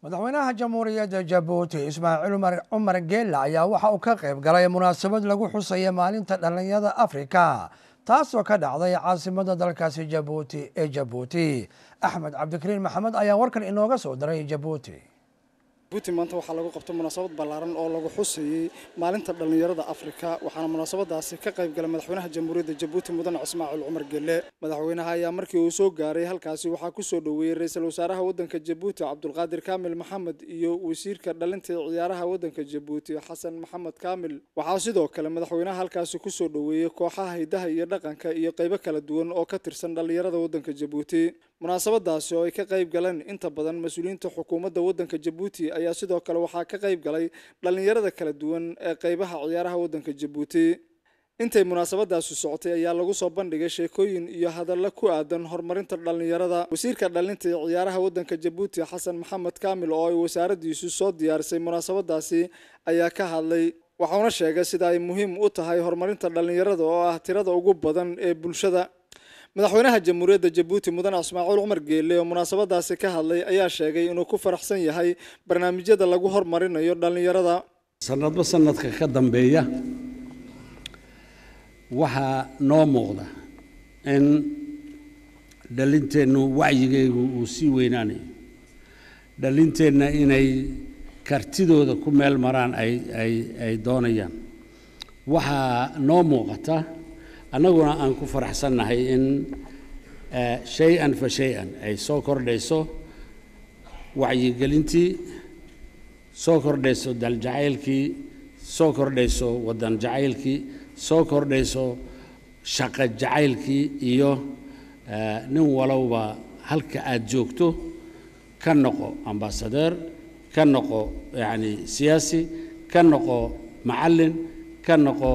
madaxweynaha jamhuuriyadda jabuuti ismaaciil cumar geela ayaa waxa uu ka qayb galay munaasabad lagu xusaya maalinta dhallinyada afrika taasoo ka dhacday caasimada dalkaasi jabuuti ee jabuuti axmed cabdikariin maxamed ayaa warkan inooga soo diray jabuuti jabuuti maanta waxaa lagu qabtay munaasabad ballaaran oo lagu xusayey maalinta dhallinyarada afrika waxaana munaasabadaasi ka qayb galay madaxweynaha jamhuuriyadda jabuuti mudane ismaaciil cumar gelle madaxweynaha ayaa markii uu soo gaaray halkaasi waxaa ku soo dhoweeyey ra-iisul wasaaraha waddanka jabuuti cabdulqaadir kaamil maxamed iyo wasiirka dhalinta ciyaaraha waddanka jabuuti xasan maxamed kaamil waxaa sidoo kale madaxweynaha halkaasi ku soo dhoweeyey kooxaha hidaha iyo dhaqanka iyo qaybo kala duwan oo ka tirsan dhallinyarada waddanka jabuuti munaasabadaasi oo ay ka qayb galeen inta badan mas-uuliyiinta xukuumadda waddanka jabuuti ayaa sidoo kale waxaa ka qayb galay dhallinyarada kala duwan ee qaybaha ciyaaraha waddanka jabuuti intay munaasabadaasi socotay ayaa lagu soo bandhigay sheekooyin iyo hadallo ku aadan horumarinta dhallinyarada wasiirka dhalinta ee ciyaaraha waddanka jabuuti xasan maxamed kaamil oo ay wasaaraddiisu soo diyaarisay munaasabadaasi ayaa ka hadlay waxauna sheegay sida ay muhiim u tahay horumarinta dhallinyarada oo ah tirada ugu badan ee bulshada madaxweynaha jamhuuriyadda jabuuti mudane ismaaciil cumar geelle oo munaasabadaasi ka hadlay ayaa sheegay inuu ku faraxsan yahay barnaamijyada lagu hormarinayo dhallinyarada sanadba sanadka ka dambeeya waxaa noo muuqda in dhalinteennu wacyigeygu uu sii weynaanayo dhalinteenna inay kartidooda ku meel maraan ay ay ay doonayaan waxaa noo muuqata annaguna aan ku faraxsannahay in shay-an fa shay-an ay soo kordhayso wacyigelintii soo kordhayso daljacaylkii soo kordhayso waddan jacaylkii soo kordhayso shaqo jacaylkii iyo nin walowba halka aad joogto ka noqo ambasadeer ka noqo yacni siyaasi ka noqo macallin ka noqo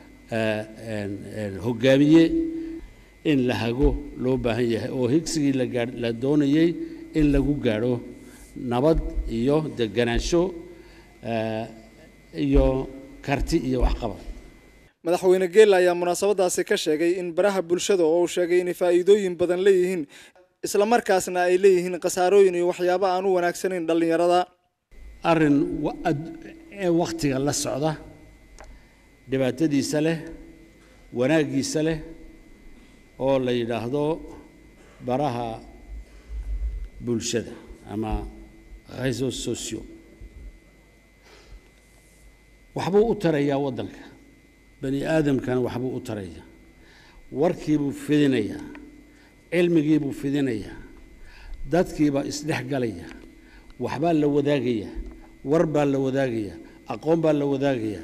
hogaamiye in la hago loo baahan yahay oo higsigii lagaa la doonayey in lagu gaadho nabad iyo deganaansho iyo karti iyo waxqabad madaxweyne geela ayaa munaasabadaasi ka sheegay in baraha bulshada oo uu sheegay inay faa'iidooyin badan leeyihiin islamarkaasna ay leeyihiin khasaarooyin iyo waxyaabo aan u wanaagsanayn dhallinyarada arrin ee wakhtiga la socda dhibaatadiisa leh wanaaggiisa leh oo la yidhaahdo baraha bulshada ama réseaux sociaux waxbuu u tarayaa waddanka bani aadamkana waxbuu u tarayaa warkiibuu fidinayaa cilmigiibuu fidinayaa dadkiibaa isdhex galaya waxbaa la wadaagayaa war baa la wadaagayaa aqoon baa la wadaagayaa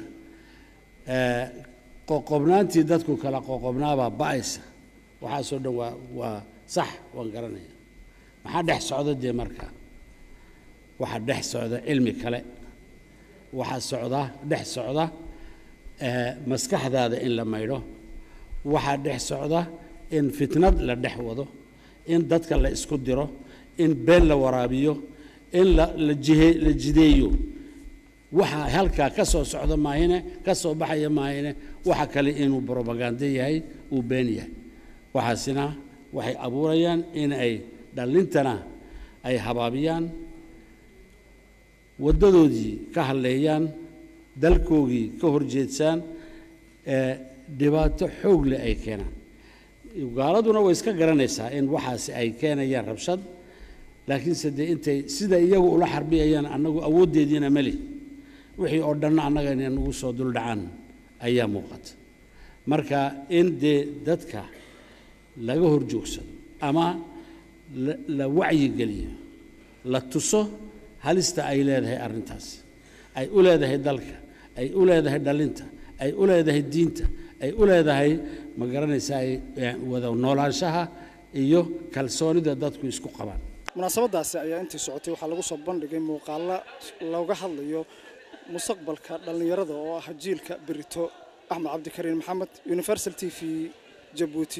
qoqobnaantii dadku kala qoqobnaabaa ba'aysa waxaasoo dhan waa waa sax waan garanaya maxaa dhex socda dee marka waxaa dhex socda cilmi kale waxaa socda dhex socda maskaxdaada in la maydho waxaa dhex socda in fitnad la dhex wado in dadka la isku diro in been la waraabiyo in la la jihe la jideeyo waxa halkaa ka soo socda maahine ka soo baxaya maahine waxa kale inuu brobagando yahay uu been yahay waxaasina waxay abuurayaan in ay dhallintana ay habaabiyaan waddadoodii ka hadleeyaan dalkoogii ka horjeedsaan dhibaato xoog leh ay keenaan gaaladuna way iska garanaysaa in waxaasi ay keenayaan rabshad laakiinse dee intay sida iyagu ula xarbiyayaan annagu awooddeediina meli wixii oo dhanna annaga inay nagu soo duldhacaan ayaa muuqata marka in dee dadka laga hor joogsado ama la wacyigeliyo la tuso halista ay leedahay arrintaas ay u leedahay dalka ay u leedahay dhalinta ay u leedahay diinta ay u leedahay ma garanaysaa wada noolaanshaha iyo kalsoonida dadku isku qabaan munaasabadaasi ayaa intii socotay waxaa lagu soo bandhigay muuqaalo looga hadlayo mustaqbalka dhallinyarada oo ah jiilka berito axmed cabdikariin maxamed universal t v jabuuti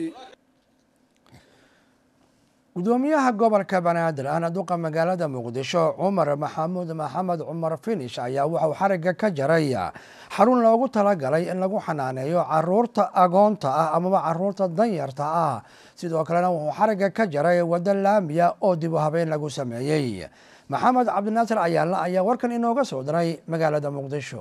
gudoomiyaha gobolka banaadir ahna duqa magaalada muqdisho cumar maxamuud maxamed cumar finish ayaa wuxuu xarigga ka jaray xarun loogu talagalay in lagu xanaaneeyo caruurta agoonta ah amaba caruurta danyarta ah sidoo kalena wuxuu xarigga ka jaray waddo laamiya oo dib u habeyn lagu sameeyey maxamed cabdinaasir ayaalla ayaa warkan inooga soo diray magaalada muqdisho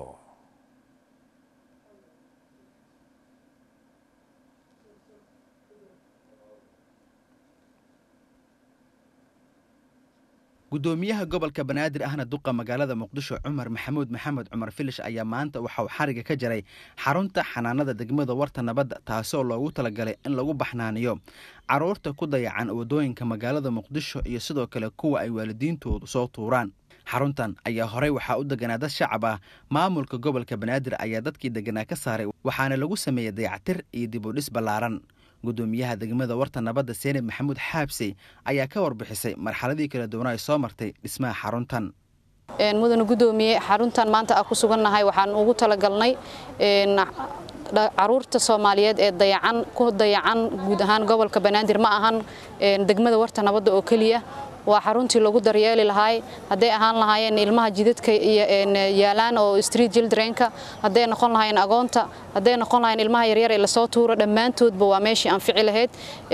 gudoomiyaha gobolka banaadir ahna duqa magaalada muqdisho cumar maxamuud maxamed cumar filish ayaa maanta waxauu xariga ka jaray xarunta xanaanada degmada warta nabadda taasoo loogu talagalay in lagu baxnaaniyo caruurta ku dayacan wadooyinka magaalada muqdisho iyo sidoo kale kuwa ay waalidiintoodu soo tuuraan xaruntan ayaa horey waxaa u deganaa dad shacab ah maamulka gobolka banaadir ayaa dadkii deganaa ka saaray waxaana lagu sameeyey dayactir iyo dib u dhis ballaaran gudoomiyaha degmada warta nabadda seenib maxamuud xaabsey ayaa ka warbixisay marxaladii kala duwana ay soo martay dhismaha xaruntan mudane gudoomiye xaruntan maanta ah ku sugannahay waxaan ugu talagalnay caruurta soomaaliyeed ee dayacan ku dayacan guud ahaan gobolka banaadir ma ahan degmada warta nabadda oo keliya waa xaruntii lagu daryeeli lahaay hadday ahaan lahaayeen ilmaha jidadka iyo yaalaan oo street childrenka hadday noqon lahaayeen agoonta hadday noqon lahaayeen ilmaha yaryar ee lasoo tuuro dhammaantoodba waa meeshii anfici lahayd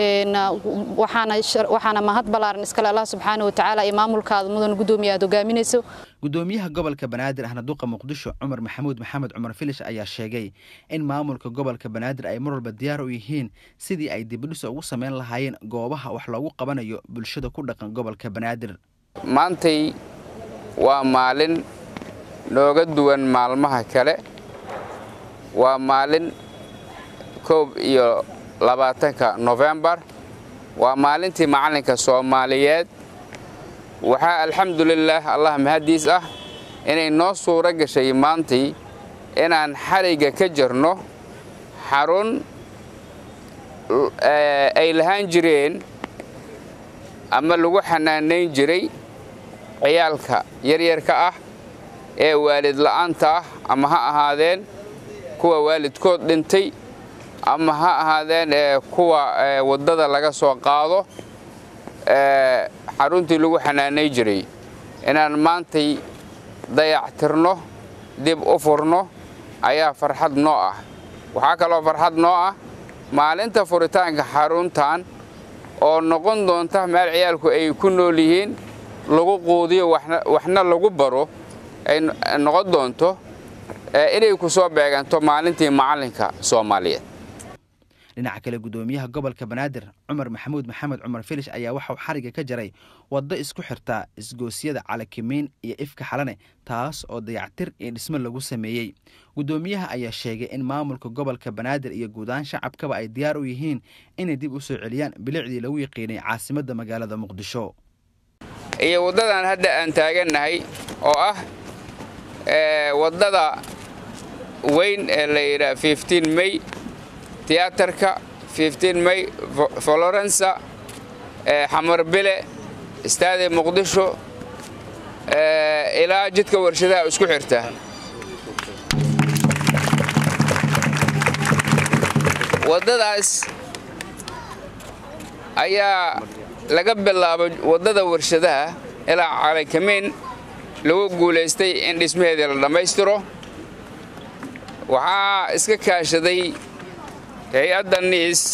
waxaana mahad ballaaran iskale allah subxaana watacaala iyo maamulkaada mudan gudoomiye aad hogaaminayso gudoomiyaha gobolka banaadir ahna duqa muqdisho cumar maxamuud maxamed cumar filish ayaa sheegay in maamulka gobolka banaadir ay mar walba diyaar u yihiin sidii ay dibidhis ugu samayn lahaayeen goobaha wax loogu qabanayo bulshada ku dhaqan gobolka banaadir maantay waa maalin nooga duwan maalmaha kale waa maalin koob iyo labaatanka nofembar waa maalintii macallinka soomaaliyeed waxaa alxamdulilaah allah mahaddiis ah inay noo suuro gashay maantii inaan xarigga ka jirno xarun ay lahaan jireen ama lagu xanaanayn jiray ciyaalka yaryarka ah ee waalid la'aanta ah ama ha ahaadeen kuwa waalidkood dhintay ama ha ahaadeen kuwa waddada laga soo qaado xaruntii lagu xanaanay jiray inaan maantay dayactirno dib u furno ayaa farxad noo ah waxaa kaloo farxad noo ah maalinta furitaanka xaruntan oo noqon doonta meel ciyaalku ay ku nool yihiin lagu quudiyo waxna lagu baro ay noqon doonto inay ku soo beeganto maalintii macallinka soomaaliyeed dhinaca kale gudoomiyaha gobolka banaadir cumar maxamuud maxamed cumar filish ayaa waxauu xariga ka jaray waddo isku xirtaa isgoosyada calakimiin iyo ifka xalane taas oo dayactir iyo dhismo lagu sameeyey gudoomiyaha ayaa sheegay in maamulka gobolka banaadir iyo guudahaan shacabkaba ay diyaar u yihiin inay dib u soo celiyaan bilicdii lagu yaqiinay caasimadda magaalada muqdisho iyo waddadan hadda aan taagannahay oo ah waddada weyn ee la yidhaha fiftiin may tiyaatarka may florensa xamarbile istaadi muqdisho ilaa jidka warshadaha isku xirta waddadaas ayaa laga bilaabo waddada warshadaha ilaa calakamiin lagu guulaystay in dhismaheedii la dhammaystiro waxaa iska kaashaday hay-adda niis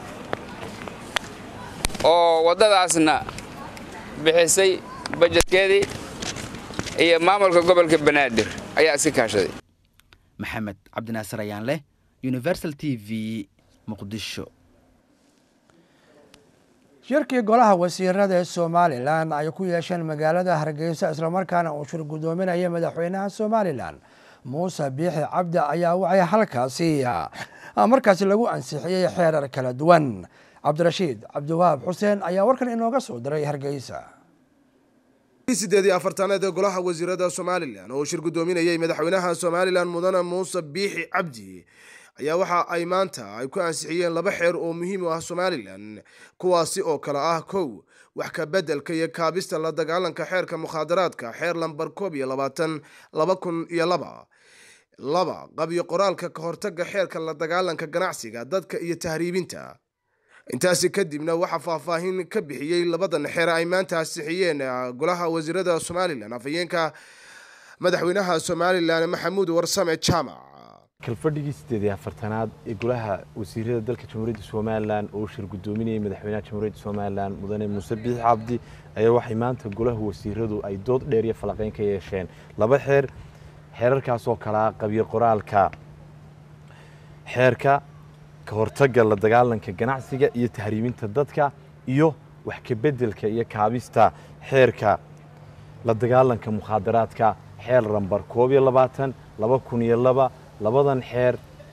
oo waddadaasna bixisay bajetkeedii iyo maamulka gobolka banaadir ayaa iska kaashaday maxamed cabdinaasir ayaan leh universal t v muqdisho shirkii golaha wasiirada ee somalilan ay ku yeesheen magaalada hargeysa islamarkaana uu shir guddoominaya madaxweynaha somalilan muuse biixi cabdi ayaa waxay halkaasi markaasi lagu ansixiyey xeerar kala duwan cabdirashiid cabdiwahaab xuseen ayaa warkan inooga soo diray hargeysa sideed iyo afartanaad ee golaha wasiirada somalilan oo shir guddoominayay madaxweynaha somalilan mudane muuse biixi cabdi ayaa waxa ay maanta ay ku ansixiyeen laba xeer oo muhiim u ah somalilan kuwaasi oo kale ah kow wax ka beddelka iyo kaabista la dagaalanka xeerka mukhaadaraadka xeer lambar koob iyo labaatan laba kun iyo laba laba qabyo qoraalka ka hortaga xeerka la dagaalanka ganacsiga dadka iyo tahriibinta intaasi kadibna waxaa faahfaahin ka bixiyey labadan xeer ay maanta ansixiyeen golaha wasiirada somalilan afhayeenka madaxweynaha somalilan maxamuud warsame jaamac kalfadhigii siddeed iyo afartanaad ee golaha wasiirada dalka jamhuuriyadda somalilan oo shir guddoominayay madaxweynaha jamhuuriyadda somalilan mudane muuse biixi cabdi ayaa waxay maanta golaha wasiiradu ay dood dheer iyo falaqeyn ka yeesheen laba xeer xeerarkaasoo kalaa qabyo qoraalka xeerka ka hortagga la dagaalanka ganacsiga iyo tahriiminta dadka iyo wax kabeddelka iyo kaabista xeerka la dagaalanka mukhaadaraadka xeer lambar koob iyo labaatan laba kun iyo laba labadan xeer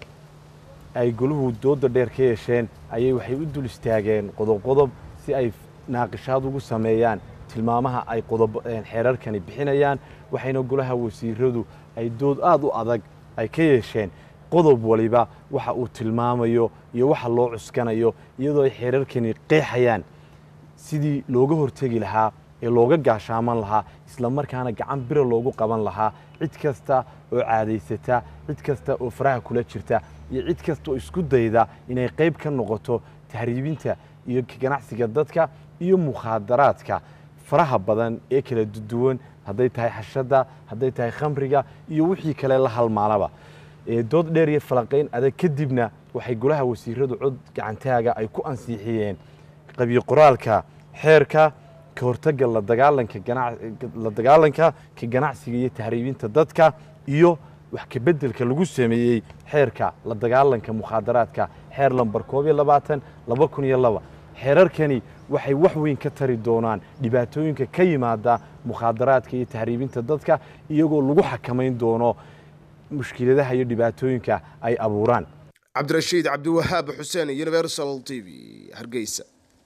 ay goluhu dooda dheer ka yeesheen ayay waxay u dul istaageen qodob qodob si ay naaqishaad ugu sameeyaan tilmaamaha ay qodob xeerarkani bixinayaan waxayna golaha wasiiradu ay dood aada u adag ay ka yeesheen qodob waliba waxa uu tilmaamayo iyo waxa loo cuskanayo iyadoo ay xeerarkani qeexayaan sidii looga hortegi lahaa ee looga gaashaaman lahaa isla markaana gacan bira loogu qaban lahaa cid kasta oo caadaysata cid kasta oo faraha kula jirta iyo cid kasta oo isku dayda inay qayb ka noqoto tahriibinta iyo ganacsiga dadka iyo mukhaadaraadka faraha badan ee kala duwan hadday tahay xashadda hadday tahay khamriga iyo wixii kale la halmaalaba dood dheer iyo falaqayn adag kadibna waxay golaha wasiiradu cod gacantaaga ay ku ansiixiyeen qabyo qoraalka xeerka ka hortagga la dagaalanka la dagaalanka ka ganacsiga iyo tahriibinta dadka iyo wax kabeddelka lagu sameeyey xeerka la dagaalanka mukhaadaraadka xeer lambar koob iyo labaatan laba kun iyo laba xeerarkani waxay wax weyn ka tari doonaan dhibaatooyinka ka yimaada mukhaadaraadka iyo tahriibinta dadka iyagoo lagu xakamayn doono mushkiladaha iyo dhibaatooyinka ay abuuraan cabdirashiid cabdiwahaab xuseen universal t v hargeysa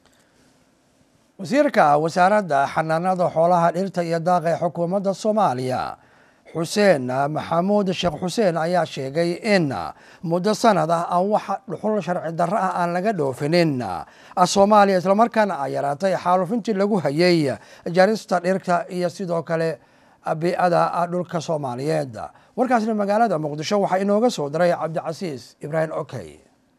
wasiirka wasaaradda xanaanada xoolaha dhirta iyo daaqa ee xukuumadda soomaaliya xuseen maxamuud sheekh xuseen ayaa sheegay in muddo sanad ah aan wax dhuxul sharci darro ah aan laga dhoofinin soomaaliya islamarkaana ay yaraatay xaalufintii lagu hayay jarista dhirta iyo sidoo kale bii'ada dhulka soomaaliyeed warkaasna magaalada muqdisho waxaa inooga soo diray cabdicasiis ibraahim okey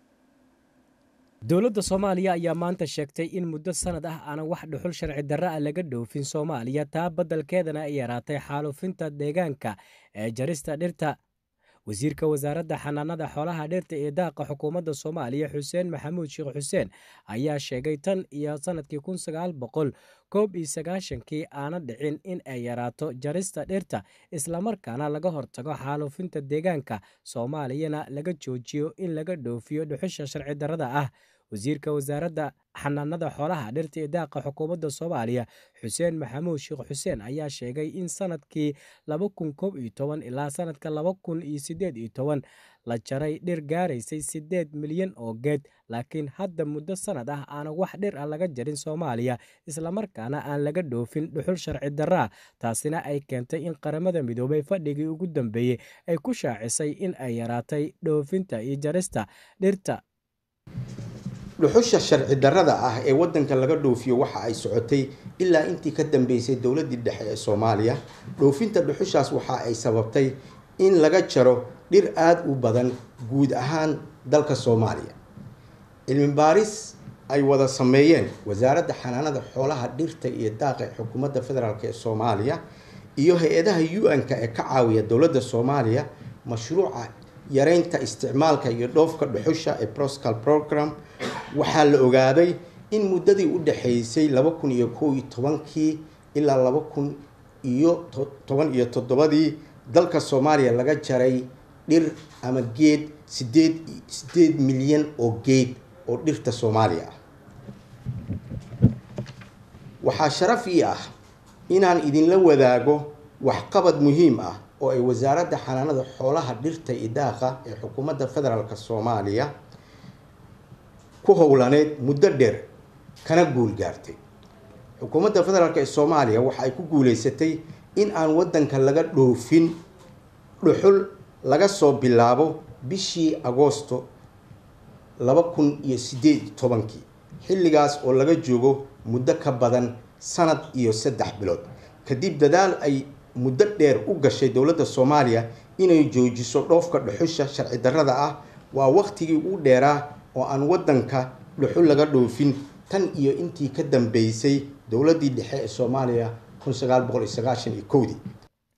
dowladda soomaaliya ayaa maanta sheegtay in muddo sanad ah aanan wax dhuxul sharci darro ah laga dhoofin soomaaliya taa badalkeedana ay yaraatay xaalufinta deegaanka ee jarista dhirta wasiirka wasaaradda xanaanada xoolaha dhirta ee daaqa xukuumadda soomaaliya xuseen maxamuud sheekh xuseen ayaa sheegay tan iyo sannadkii kun sagaal boqol koob iyo sagaashankii aana dhicin in ay yaraato jarista dhirta islamarkaana laga hortago xaalufinta deegaanka soomaaliyana laga joojiyo in laga dhoofiyo dhuxusha sharci darrada ah wasiirka wasaaradda xanaanada xoolaha dhirta ee daaqa xukuumadda soomaaliya xuseen maxamuud sheekh xuseen ayaa sheegay in sanadkii laba kun koob iyo toban ilaa sanadka laba kun iyo siddeed iyo toban la jaray dhir gaaraysay siddeed milyan oo geed laakiin hadda muddo sanad ah aanan wax dhir ah laga jarin soomaaliya islamarkaana aan laga dhoofin dhuxul sharci darraa taasina ay keentay in qaramada midoobay fadhigii ugu dambeeyey ay ku shaacisay in ay yaraatay dhoofinta iyo jarista dhirta dhuxusha sharci darrada ah ee waddanka laga dhoofiyo waxa ay socotay ilaa intii ka dambeysay dowladdii dhexe ee soomaaliya dhoofinta dhuxushaas waxa ay sababtay in laga jaro dhir aada u badan guud ahaan dalka soomaaliya cilmi baaris ay wada sameeyeen wasaaradda xanaanada xoolaha dhirta iyo daaqa ee xukuumadda federaalk ee soomaaliya iyo hay-adaha u-n-ka ee ka caawiya dowladda soomaaliya mashruuca yareynta isticmaalka iyo dhoofka dhuxusha ee proscal program waxaa la ogaaday in muddadii u dhexaysay laba kun iyo kow iyo tobankii ilaa laba kun iyo toban iyo toddobadii dalka soomaaliya laga jaray dhir ama geed sideed sideed milyan oo geed oo dhirta soomaaliya ah waxaa sharaf ii ah inaan idinla wadaago waxqabad muhiim ah oo ay wasaaradda xanaanada xoolaha dhirta iyo daaqa ee xukuumadda federaalk soomaaliya ku howlaneyd muddo dheer kana guul gaartay xukuumadda federaalk ee soomaaliya waxa ay ku guuleysatay in aan waddanka laga dhoofin dhuxul laga soo bilaabo bishii agoosto laba kun iyo siddeed iyo tobankii xilligaas oo laga joogo muddo ka badan sanad iyo saddex bilood kadib dadaal ay muddo dheer u gashay dowladda soomaaliya inay joojiso dhoofka dhuxusha sharci darrada ah waa waqtigii ugu dheeraa oo aan waddanka dhuxul laga dhoofin tan iyo intii ka dambeysay dowladdii dhexe ee soomaaliya kun sagaal boqol iyo sagaashan iyo kowdii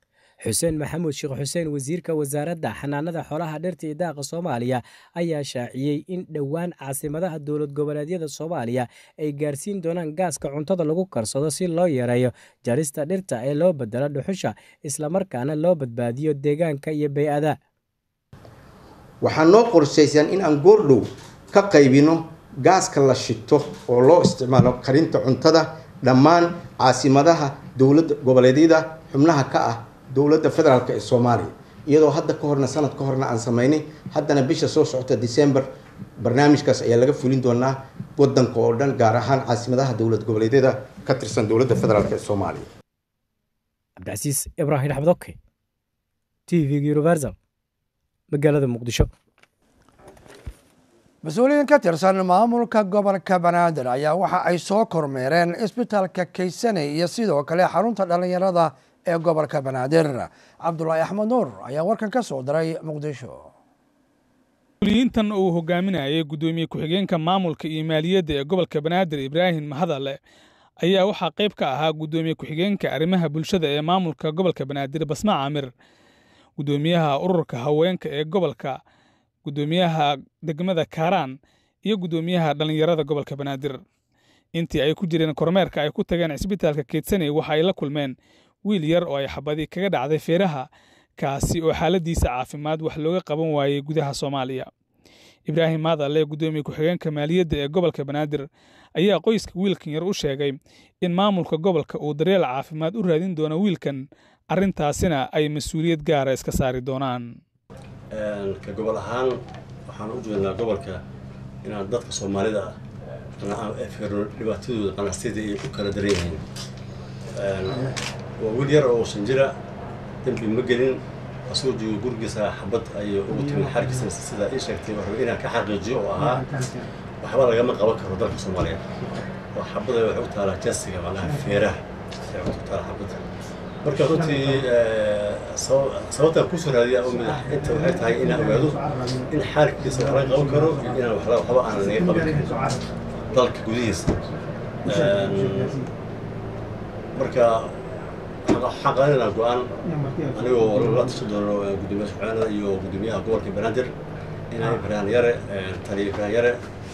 xuseen maxamuud sheekh xuseen wasiirka wasaaradda xanaanada xoolaha dhirta iyo daaqa soomaaliya ayaa shaaciyey in dhowaan caasimadaha dowlad goboleedyada soomaaliya ay gaarsiin doonaan gaaska cuntada lagu karsado si loo yareeyo jarista dhirta ee loo bedelo dhuxusha islamarkaana loo badbaadiyo deegaanka iyo bey-ada waxaa noo qorshaysan in aan goordhow ka qaybino gaaska la shito oo loo isticmaalo karinta cuntada dhammaan caasimadaha dowladda goboleedyada xubnaha ka ah dowladda federaalk ee soomaaliya iyadoo hadda ka horna sanad ka horna aan sameynay haddana bisha soo socota december barnaamijkaas ayaa laga fulin doonaa wadanka oo dhan gaar ahaan caasimadaha dowlad goboleedyada ka tirsan dowladda federaalk ee soomaaliya cabdicasiis ibraahim axmedoke t v universal magaalada muqdisho mas-uuliyiin ka tirsan maamulka gobolka banaadir ayaa waxa ay soo kormeereen isbitaalka kaysane iyo sidoo kale xarunta dhallinyarada ee gobolka banaadir cabdulaahi axmed nuur ayaa warkan ka soo diray muqdisho mas-uuliyiintan uu hogaaminayay guddoomiye ku-xigeenka maamulka iyo maaliyadda ee gobolka banaadir ibraahim mahadale ayaa waxaa qayb ka ahaa guddoomiye ku-xigeenka arrimaha bulshada ee maamulka gobolka banaadir basma caamir guddoomiyaha ururka haweenka ee gobolka guddoomiyaha degmada kaaraan iyo guddoomiyaha dhallinyarada gobolka banaadir intii ay ku jireen kormeerka ay ku tageen cisbitaalka keedsaney waxa ay la kulmeen wiil yar oo ay xabadi kaga dhacday feeraha kaasi oo xaaladiisa caafimaad wax looga qaban waayey gudaha soomaaliya ibraahim maadalle guddoomiye ku-xigeenka maaliyadda ee gobolka banaadir ayaa qoyska wiilkan yar u sheegay in maamulka gobolka uu daryeel caafimaad u raadin doono wiilkan arrintaasina ay mas-uuliyad gaara iska saari doonaan ka gobol ahaan waxaan u jeednaa gobolka inaan dadka soomaalida ah firno dhibaatadooda qanacsiyada ay u kala daran yihiin waa wiil yar oo shan jira dembi ma gelin asagoo joogo gurigiisa xabad ayay ugu timid xarkiisa sida ii sheegtay waxba inaan ka xaqiijiyo oo ahaa waxba lagama qaban karo dalka soomaaliya oo xabada waxay u taalaa jasiga macnaha feeraha ay u taalaa xabada marka runtii sababtaan kusoo raadiya inta waxay tahay inaan ogaado in xaalkiisa wax laga qaban karo iyo inaan waxba aanan naga qaban karin dalka gudihiisa marka waxaan qaadanaa go-aan anigoo la tashan doono gudoomiyaha shucaanada iyo gudoomiyaha gobolka banaadir inay ibraan yare taliya ibraan yare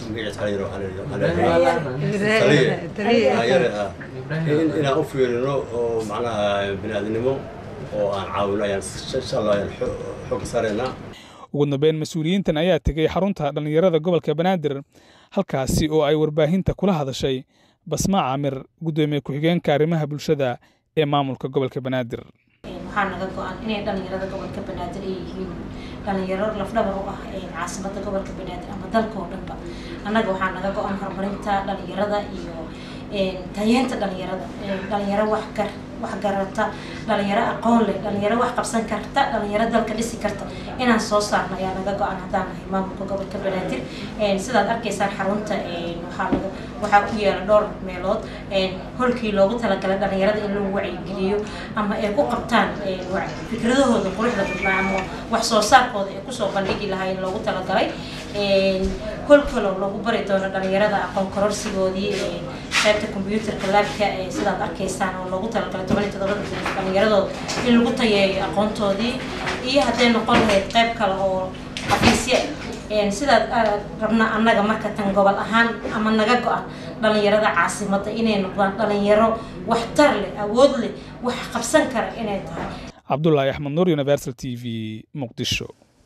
inaan u fiirino oo macnaha biniaadinimo oo aan caawino ayaan insha allah ayaan xooga saaraynaa ugu dambeyn mas-uuliyiintan ayaa tegey xarunta dhallinyarada gobolka banaadir halkaasi oo ay warbaahinta kula hadashay basma caamir guddoomiye ku-xigeenka arrimaha bulshada ee maamulka gobolka banaadir waxaa naga go-an inay dhallinyarada gobolka banaadir ay yihiin dhalinyaro lafdhabar u ah caasimada gobolka banaadir ama dalka oo dhanba annaga waxaa naga go-an horumarinta dhalinyarada iyo tayeenta dhalinyarada dhalinyaro wax gar wax garata dhalinyaro aqoon leh dhalinyaro wax qabsan karta dhalinyaro dalka dhisi karta inaan soo saarno ayaa naga go-an haddaan nahay maamulka gobolka banaadir sidaad arkaysaan xarunta waxaa laga waxaa ku yaala dhowr meelood holkii loogu talagalay dhalinyarada in lagu wacyigeliyo ama ay ku qabtaan fikradahooda quruxda badnaa ama wax soo saarkooda ay kusoo bandhigi lahaa in loogu talagalay hol kaloo lagu bari doono dhalinyarada aqoon kororsigoodii qaybta combyuutarka laabka sidaad arkaysaan oo loogu talagalay toban iyo todobada dhalinyaradooda in lagu tayeeyo aqoontoodii iyo hadday noqon lahayd qayb kale oo xafiisya sidaad rabna annaga marka tan gobol ahaan ama naga go-an dhalinyarada caasimada inay noqdaan dhalinyaro waxtar leh awood leh wax qabsan kara inay tahay cabdulaahi axmed nuur universal t v muqdisho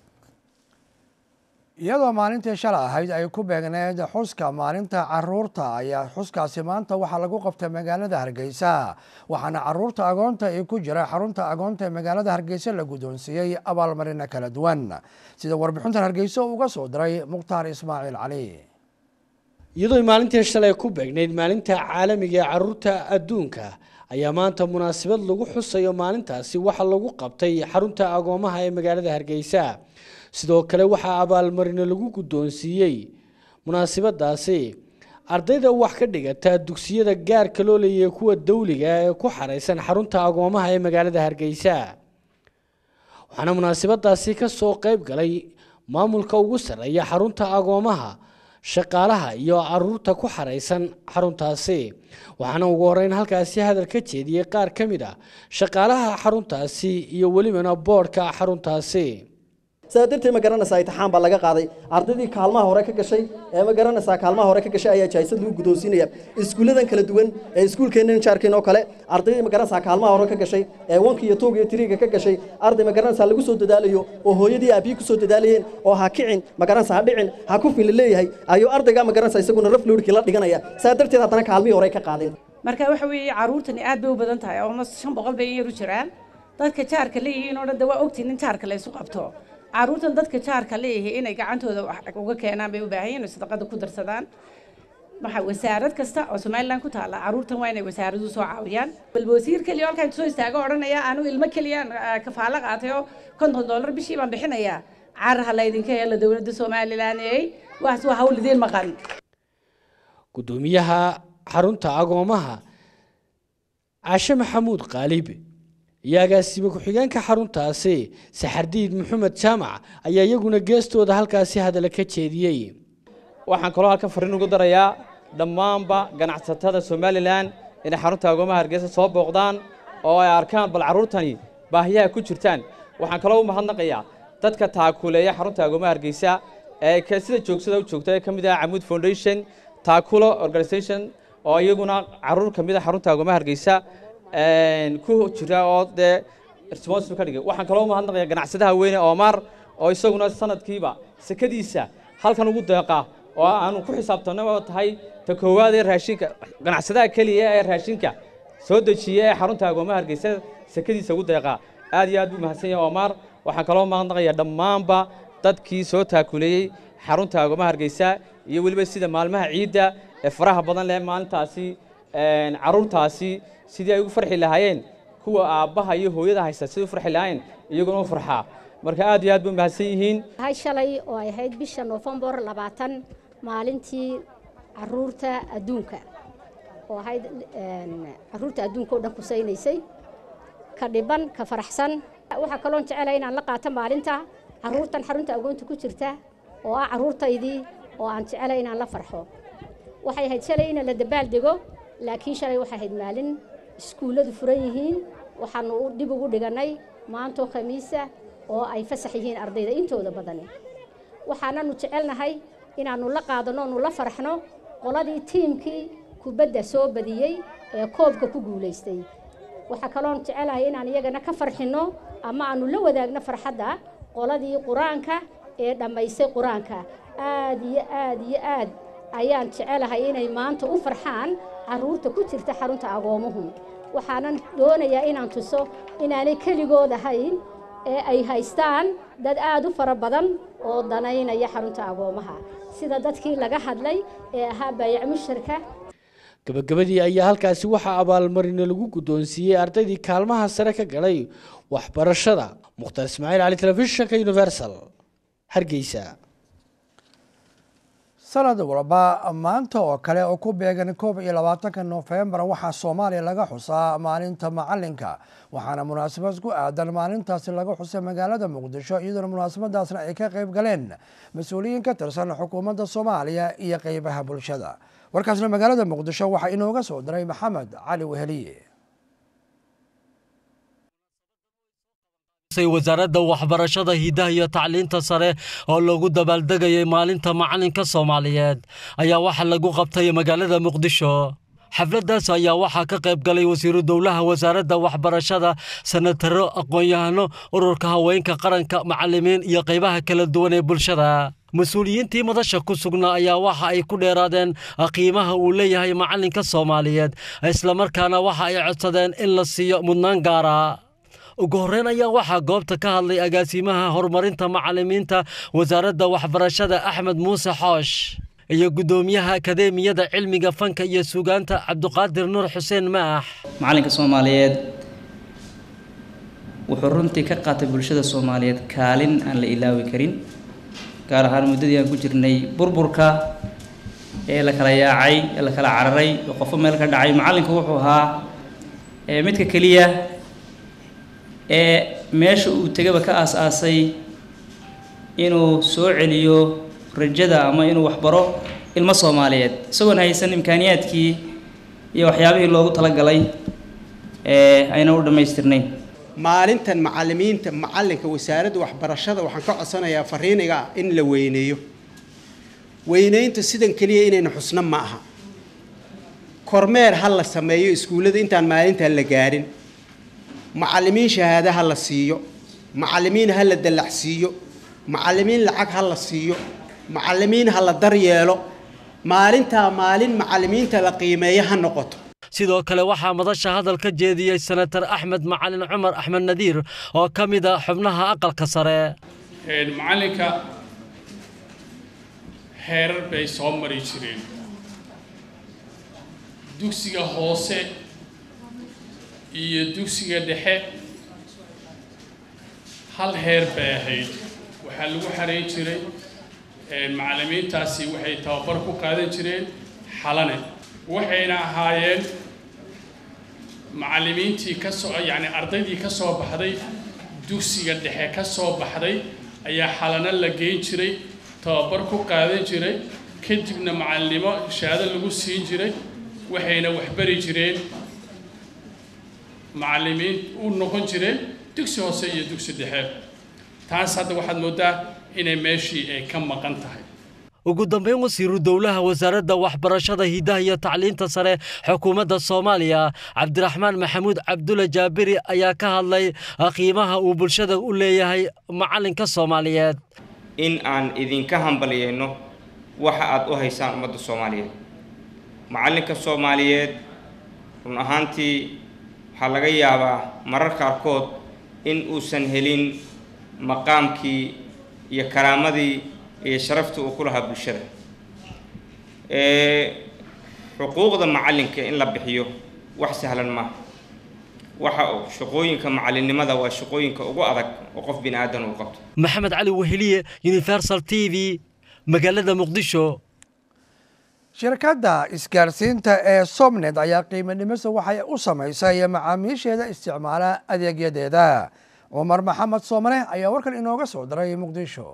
iyadoo maalintii shalay ahayd ay ku beegneed xuska maalinta caruurta ayaa xuskaasi maanta waxaa lagu qabtay magaalada hargeysa waxaana caruurta agoonta ee ku jira xarunta agoonta ee magaalada hargeysa la guddoonsiiyey abaalmarino kala duwan sida warbixintan hargeysa uga soo diray mukhtaar ismaaciil cali iyadoo maalintii shalay ku beegnayd maalinta caalamiga ee caruurta adduunka ayaa maanta munaasabad lagu xusayo maalintaasi waxaa lagu qabtay xarunta agoomaha ee magaalada hargeysa sidoo kale waxaa abaalmarino lagu guddoonsiiyey munaasabadaasi ardayda wax ka dhigata dugsiyada gaarka loo leeyahay kuwa dawliga ee ku xaraysan xarunta agoomaha ee magaalada hargeysa waxaana munaasabadaasi ka soo qayb galay maamulka ugu sarreeya xarunta agoomaha shaqaalaha iyo caruurta ku xaraysan xaruntaasi waxaana ugu horeyn halkaasi hadal ka jeediyey qaar ka mid ah shaqaalaha xaruntaasi iyo welibana boodhka xaruntaasi sidaa darteed ma garanaysaa intixaan baa laga qaaday ardaydii kaalmaha hore ka gashay ee ma garanaysaa kaalmaha hore ka gashay ayaa jahaysad lagu guddoonsiinaya iskuulladan kala duwan ee iskuulkeennan jaarkeen oo kale ardaydii ma garanaysaa kaalmaha hore ka gashay ee wanka iyo tuuga iyo tiriga ka gashay arday ma garanaysaa lagu soo dadaalayo oo hooyadii aabbiyi ku soo dadaalayeen oo ha kicin ma garanaysaa ha dhicin ha ku fin la leeyahay ayuu ardayga ma garanaysaa isaguna raf lowrkii la dhiganaya sidaa darteed haddana kaalmihii hore ka qaadeen marka waxa weeye caruurtani aad bay u badan tahay almost shan boqol bay in yar u jiraan dadka jaarka leeyihiin oo dhan de waa ogtiin in jaarka la isu qabto caruurtan dadka jaarka leeyahay inay gacantooda wax uga keenaan bay u baahan yihiin sadaqada ku darsadaan waxa wasaarad kasta oo somaliland ku taalla caruurtan waa inay wasaaradu soo caawiyaan bal wasiir keliya halkaan soo istaago odhanaya anu ilmo keliyaan kafaalo qaatay oo konton dollar bishii baan bixinayaa carar ha laydinka helo dowladda somaliland eey waas waa hawl idiin maqan gudoomiyaha xarunta agoomaha cashe maxamuud qaalib iyo agaasime ku-xigeenka xaruntaasi saxardiid maxamed jaamac ayaa iyaguna geestooda halkaasi hadalla ka jeediyey waxaan kaloo halkan fariin ugu darayaa dhammaanba ganacsatada somalilan inay xarunta agoomaha hargeysa soo booqdaan oo ay arkaan bal carruurtani baahiyaha ku jirtaan waxaan kaloo u mahadnaqayaa dadka taakuleeya xarunta agoomaha hargeysa ee sida joogsada u joogta ee ka mid ah camuud foundation taakulo organisation oo iyaguna carruur ka mid ah xarunta agoomaha hargeysa ku jira oo dee responsible ka dhigay waxaan kaloo mahadnaqayaa ganacsadaha weyne Omar oo isaguna sanadkiiba sekadiisa halkan ugu deeqa oo aanu ku xisaabtano oo tahay ta koowaad ee raashinka ganacsadaha kaliya ee raashinka soo dejiya ee xarunta agoomaha hargeysa sekadiisa ugu deeqa aad iyo aad buu mahadsan yahay Omar waxaan kaloo mahadnaqayaa dhammaanba dadkii soo taakuleeyey xarunta agoomaha hargeysa iyo weliba sida maalmaha ciidda ee faraha badan leh maalintaasi carruurtaasi sidii ay ugu farxi lahaayeen kuwa aabbaha iyo hooyada haysta sidii u farxi lahaayeen iyaguna u farxaa marka aad iyo aad bay mahadsan yihiin hay shalay oo ay ahayd bisha noofembar labaatan maalintii caruurta adduunka oo ahayd caruurta adduunka oo dhan kusaynaysay ka dhiban ka faraxsan waxaa kaloon jecelahay inaan la qaato maalinta caruurtan xarunta agoonta ku jirta oo ah caruurtaydii oo aan jecelahay inaan la farxo waxay ahayd shalay in la dabaaldego laakiin shalay waxay ahayd maalin iskuulladu furan yihiin waxaanu dib ugu dhigannay maantoo khamiisa oo ay fasax yihiin ardayda intooda badani waxaananu jecelnahay inaannu la qaadanno onu la farxno qoladii tiimkii kubadda soo badiyey ee koobka ku guulaystay waxaa kaloon jecelahay inaan iyagana ka farxinno ama aanu la wadaagno farxadda qoladii qur-aanka ee dhammaystay qur-aanka aad iyo aad iyo aad ayaan jecelahay inay maanta u farxaan carruurta ku jirta xarunta agoomuhu waxaanan doonayaa inaan tuso inaanay keligood ahayn ee ay haystaan dad aad u fara badan oo danaynaya xarunta agoomaha sida dadkii laga hadlay ee ahaa baayac musharka gabagabadii ayaa halkaasi waxaa abaalmarina lagu guddoonsiiyey ardaydii kaalmaha sare ka galay waxbarashada mukhtar ismaaciil cali telefishinka universal hargeysa sanad walba maanta oo kale oo ku beegan koob iyo labaatanka noofembar waxaa soomaaliya laga xusaa maalinta macalinka waxaana munaasabad ku aadan maalintaasi laga xusay magaalada muqdisho iyadoona munaasabadaasna ay ka qayb galeen mas-uuliyiin ka tirsan xukuumadda soomaaliya iyo qeybaha bulshada warkaasna magaalada muqdisho waxaa inooga soo diray maxamed cali weheliye wasaaradda waxbarashada hidaha iyo tacliinta sare oo lagu dabaaldegayay maalinta macalinka soomaaliyeed ayaa waxaa lagu qabtay magaalada muqdisho xafladdaas ayaa waxaa ka qayb galay wasiiru dowlaha wasaaradda waxbarashada sanataro aqoon-yahano ururka haweenka qaranka macalimiin iyo qaybaha kala duwan ee bulshada mas-uuliyiintii madasha ku sugnaa ayaa waxa ay ku dheeraadeen qiimaha uu leeyahay macalinka soomaaliyeed islamarkaana waxa ay codsadeen in la siiyo mudnaan gaara ugu horreyn ayaa waxaa goobta ka hadlay agaasimaha horumarinta macalimiinta wasaaradda waxbarashada axmed muuse xoosh iyo guddoomiyaha akadeemiyada cilmiga fanka iyo sugaanta cabduqaadir nuur xuseen maax macalinka soomaaliyeed wuxuu runtii ka qaatay bulshada soomaaliyeed kaalin aan la ilaawi karin gaar ahaan muddadii aan ku jirnay burburka ee la kala yaacay ee la kala cararay oo qofo meel ka dhacay macallinku wuxuu ahaa midka keliya ee meesha uu tegaba ka aas-aasay inuu soo celiyo rajada ama inuu waxbaro ilmo soomaaliyeed isagoon haysan imkaaniyaadkii iyo waxyaabihii loogu talagalay ee ayna u dhammaystirnayn maalintan macallimiinta macallinka wasaaradda waxbarashada waxaan ka codsanayaa fariiniga in la weyneeyo weyneynta sidan keliya inayna xusno ma aha kormeer ha la sameeyo iskuullada intaan maalintan la gaarin macallimiin shahaado ha la siiyo macallimiin ha la dallacsiiyo macallimiin lacag ha la siiyo macallimiin ha la daryeelo maalintaa maalin macallimiinta la qiimeeyo ha noqoto sidoo kale waxaa madasha hadal ka jeediyey senatar axmed macalin cumar axmed nadiir oo ka mid a xubnaha aqalka sare macallinka heerar bay soo mari jireen dugsiga hoose iyo dugsiga dhexe hal heer bay ahayd waxaa lagu xarayn jiray macallimiintaasi waxay tababar ku qaadan jireen xalane waxayna ahaayeen macallimiintii ka soo yacni ardaydii ka soo baxday dugsiga dhexe ka soo baxday ayaa xalano la geyn jiray tababar ku qaadan jiray kadibna macallinimo shahaado lagu siin jiray waxayna waxbari jireen macallimiin u noqon jireen dugsi hoose iyo dugsi dhexe taas hadda waxaad mooddaa inay meeshii ay ka maqan tahay ugu dambeyn wasiiru dowlaha wasaaradda waxbarashada hidaha iyo tacliinta sare xukuumadda soomaaliya cabdiraxmaan maxamuud cabdulle jaabiri ayaa ka hadlay qiimaha uu bulshada u leeyahay macallinka soomaaliyeed in aan idinka hambalyeyno waxa aad u haysaan ummadda soomaaliyeed macallinka soomaaliyeed run ahaantii waxaa laga yaabaa marar qaarkood in uusan helin maqaamkii iyo karaamadii iyo sharaftii uu ku lahaa bulshada xuquuqda macallinka in la bixiyo wax sahlan maaha waxa shaqooyinka macallinnimada waa shaqooyinka ugu adag oo qof bini aadan uu qabto maxamed cali weheliye universal t v magaalada muqdisho shirkadda isgaarsiinta ee somned ayaa qiimo dhimisa waxay u samaysay macaamiisheeda isticmaala adeegyadeeda cumar maxamed soomane ayaa warkan inooga soo diray muqdisho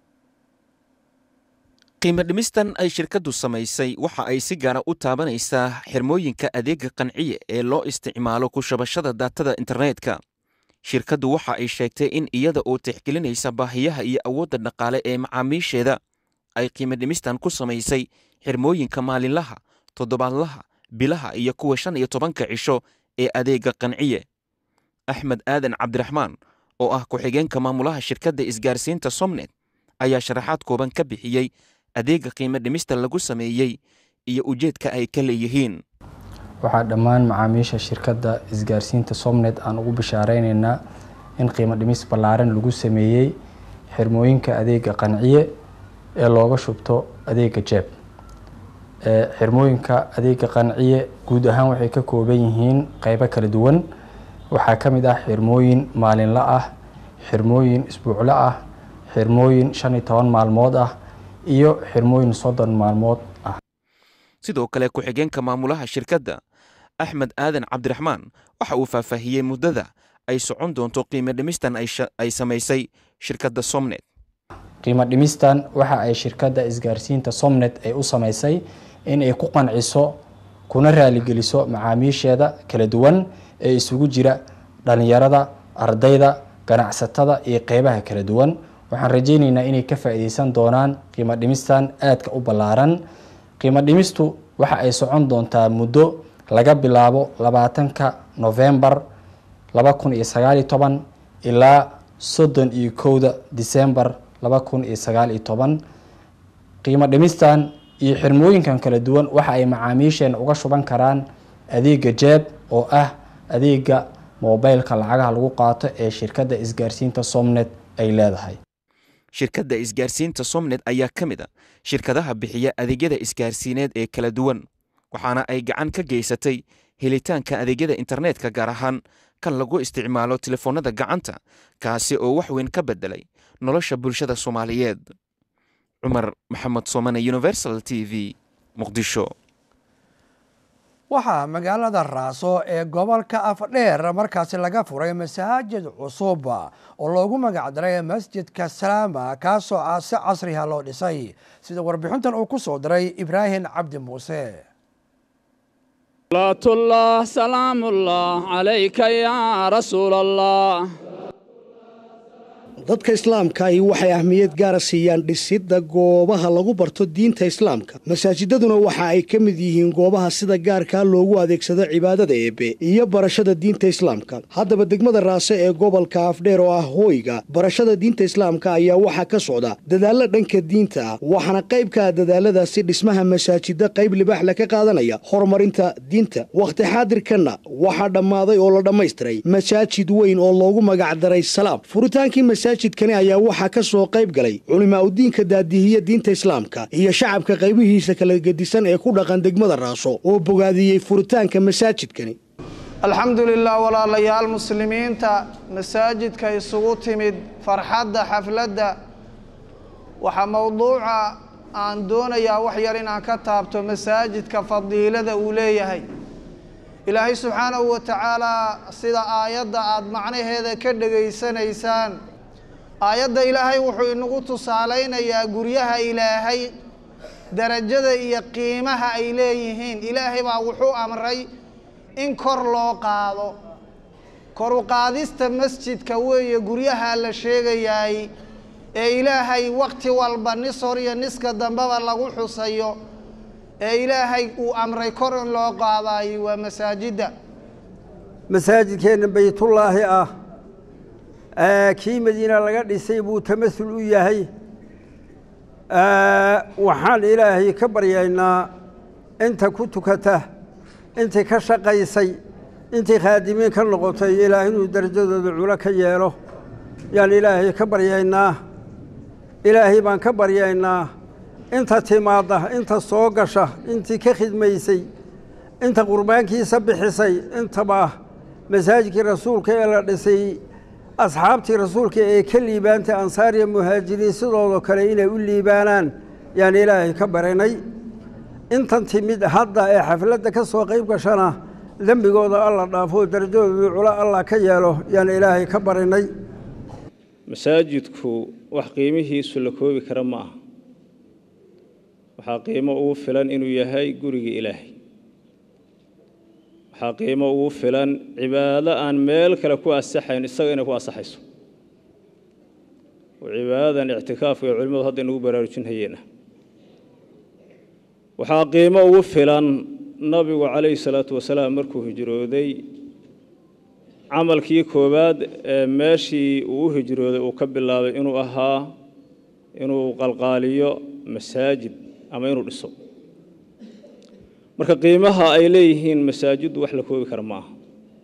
qiimo dhimistan ay shirkaddu samaysay waxa ay si gaara u taabanaysaa xirmooyinka adeega qanciye ee loo isticmaalo ku shabashada daatada internetka shirkaddu waxa ay sheegtay in iyada oo tixgelinaysa baahiyaha iyo awoodda dhaqaale ee macaamiisheeda ay qiimo dhimistan ku samaysay xirmooyinka maalinlaha toddobaadlaha bilaha iyo kuwa shan iyo tobanka cisho ee adeega qanciye axmed aadan cabdiraxmaan oo ah ku-xigeenka maamulaha shirkadda isgaarsiinta somnet ayaa sharaxaad kooban ka bixiyey adeega qiimo dhimista lagu sameeyey iyo ujeedka ay ka leeyihiin waxaa dhammaan macaamiisha shirkadda isgaarsiinta somnet aan ugu bishaareynayna in qiimo dhimis ballaaran lagu sameeyey xirmooyinka adeega qanciye ee looga shubto adeega jeeb xirmooyinka adeega qanciye guud ahaan waxay ka kooban yihiin qeybo kala duwan waxaa ka mid ah xirmooyin maalinle ah xirmooyin isbuuclo ah xirmooyin shan iyo toban maalmood ah iyo xirmooyin soddon maalmood ah sidoo kale ku-xigeenka maamulaha shirkadda axmed aadan cabdiraxmaan waxa uu faahfaahiyey muddada ay socon doonto qiimo dhimistan ay samaysay shirkadda somnet qiimo dhimistan waxa ay shirkadda isgaarsiinta somnet ay u samaysay in ay ku qanciso kuna raaligeliso macaamiisheeda kala duwan ee isugu jira dhalinyarada ardayda ganacsatada iyo qeybaha kala duwan waxaan rajeyneynaa inay ka faa'iideysan doonaan qiimo dhimistan aadka u ballaaran qiimo dhimistu waxa ay socon doontaa muddo laga bilaabo labaatanka novembar laba kun iyo sagaal iyo toban ilaa soddon iyo kowda disembar laba kun iyo sagaal iyo toban qiimo dhimistan iyo xirmooyinkan kala duwan waxa ay macaamiisheena uga shuban karaan adeega jeeb oo ah adeega mobilka lacagaha lagu qaato ee shirkadda isgaarsiinta somnet ay leedahay shirkadda isgaarsiinta somnet ayaa ka mid a shirkadaha bixiya adeegyada isgaarsiineed ee kala duwan waxaana ay gacan ka geysatay helitaanka adeegyada internetka gaar ahaan kan lagu isticmaalo telefoonnada gacanta kaasi oo wax weyn ka beddelay nolosha bulshada soomaaliyeed cumar maxamed soomane universal t v muqdisho waxaa magaalada raaso ee gobolka afdheer markaasi laga furay masaajid cusub oo loogu magacdaray masjidka salaama kaasoo ah si casriha loo dhisay sida warbixintan uu ku soo diray ibraahim cabdi muuse salaatullah salaamullah calayka yaa rasuul allah dadka islaamka ahi waxay ahmiyad gaara siiyaan dhisidda goobaha lagu barto diinta islaamka masaajidaduna waxa ay ka mid yihiin goobaha sida gaarkaa loogu adeegsado cibaadada eebbe iyo barashada diinta islaamka haddaba degmada raase ee gobolka afdheer oo ah hooyga barashada diinta islaamka ayaa waxaa ka socda dadaalla dhanka diinta ah waxaana qayb ka ah dadaaladaasi dhismaha masaajida qayb libaaxle ka qaadanaya horumarinta diinta wakhti xaadirkanna waxaa dhammaaday oo la dhammaystiray masaajid weyn oo loogu magacdaray salaam furitaankii masaajidkani ayaa waxaa ka soo qayb galay culimaa udiinka daadihiya diinta islaamka iyo shacabka qaybihiisa kala gedisan ee ku dhaqan degmada raaso oo bogaadiyey furitaanka masaajidkani alxamdu lilah walaalayaal muslimiinta masaajidka isugu timid farxadda xafladda waxaa mowduuca aan doonayaa wax yar inaan ka taabto masaajidka fadiilada uu leeyahay ilaahay subxaanahu wa tacaalaa sida aayadda aada macnaheeda ka dhegaysanaysaan aayadda ilaahay wuxuu inagu tusaalaynayaa guryaha ilaahay darajada iyo qiimaha ay leeyihiin ilaahay baa wuxuu amray in kor loo qaado kor u qaadista masjidka weeye guryaha la sheegayaay ee ilaahay wakti walba nis hor iyo niska dambeba lagu xusayo ee ilaahay uu amray kor in loo qaadayo waa masaajidda masaajidkeenna baytullaahi ah kii madiina laga dhisay buu tamasul u yahay waxaan ilaahay ka baryaynaa inta ku tukata intii ka shaqaysay intii khaadimiin ka noqotay ilaah inuu darajadooda culo ka yeelo yaan ilaahay ka baryaynaa ilaahay baan ka baryaynaa inta timaadda inta soo gasha intii ka khidmaysay inta qurbaankiisa bixisay intaba masaajidkii rasuulka ee la dhisay asxaabtii rasuulka ee ka liibaantay ansaariya muhaajiriin sidoodoo kale inay u liibaanaan yaan ilaahay ka baranay intan timid hadda ee xafladda ka soo qayb gashana dembigooda alla dhaafo darajadooda culo allah ka yeelo yaan ilaahay ka barinay masaajidku wax qiimihiisu la koobi kara ma aha waxaa qiimo ugu filan inuu yahay gurigii ilaahay waxaa qiimo ugu filan cibaado aan meel kale ku asaxayn isaga inay ku asaxayso oo cibaadadan ictikaafka ee culimmadu hadda inagu baraarujinhayeena waxaa qiimo ugu filan nabigu calayhi salaatu wasalaam markuu hijrooday camalkii koowaad ee meeshii uu u hijrooday uu ka bilaabay inuu ahaa inuu qalqaaliyo masaajid ama inuu dhiso marka qiimaha ay leeyihiin masaajiddu wax la koobi kara ma aha